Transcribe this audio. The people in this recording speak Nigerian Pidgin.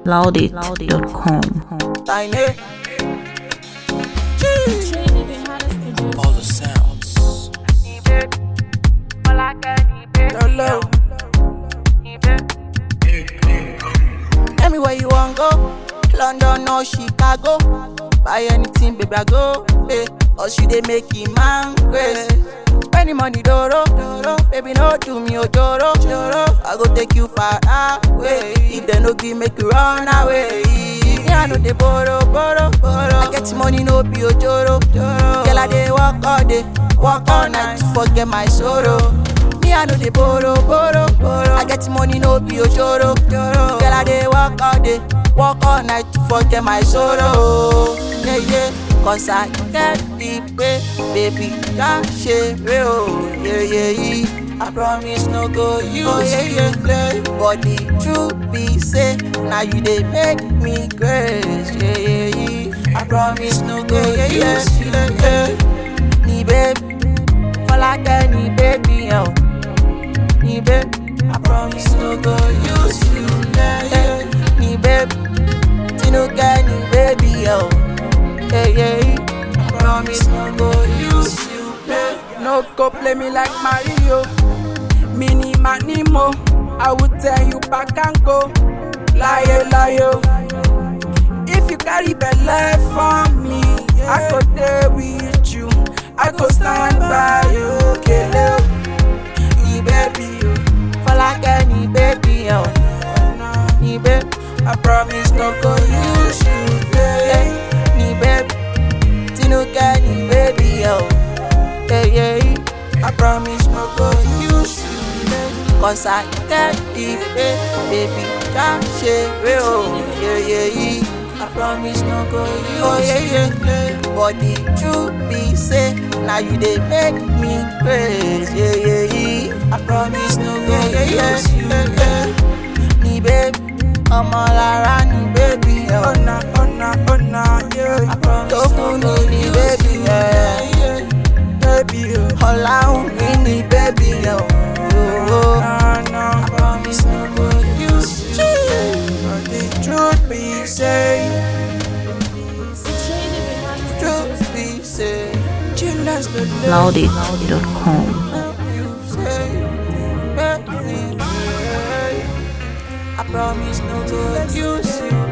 loudit.com. Tiny. All the sounds. Lolo. Tell me where you want go. London or Chicago. Buy anything, baby, I go. Hey, or she they make it man grace. When the money doro, doro, baby, no do me ojoro, joro. I go take you far away. If they no give, make you run away. Yeah, I know they borrow, borrow, borrow. I get money, no be ojoro, joro. Girl, I dey walk all day, walk all night to forget my sorrow. Me, I know they borrow, borrow, borrow. I get money, no be ojoro, joro. Girl, I dey walk all day, walk all night to forget my sorrow. Yeah, yeah. Cause I get the pay, baby, just share oh, yeah, yeah, yeah. I promise no go use oh, yeah, yeah, yeah. But the truth be say, now you they make me grace, yeah, yeah, yeah. I promise no go yeah, yeah, use yeah, yeah, yeah. Ni baby, for like any baby, oh. Ni baby, I promise no go use you, yeah, yeah. Ni baby, Tinuka ni baby, oh. Yeah, yeah. I promise no go use you, babe. No go play me like Mario. Mini Manimo. I will tell you back and go. Lie, lie. If you carry belle for me, I go there with you. I go stand by you, kele. Ni baby, oh. For like any baby, oh. Ni baby, I promise no go use you, yeah. ni baby. Tinuka ni baby, oh. Yeah, yeah. I promise no go use you, yeah. Cause I get the pay, baby. Just share oh. Yeah, yeah, yeah. I promise no go use oh, yeah, yeah, yeah. But the truth be say, now you they make me praise, yeah, yeah, yeah. I promise no go yeah, yeah, use you, yeah, yeah. Ni baby, ọmọ lára ni baby, oh. Oh na, oh na, oh na, yeah. I promise tó fún mi ni baby, yeah. Baby, oh. Ọ̀làhùn mi ni baby, oh. oh, oh. Nah, nah. I promise no go use you. But the truth be say, Truth be say, chillers the loudit.com. you say, baby, I promise no go use you.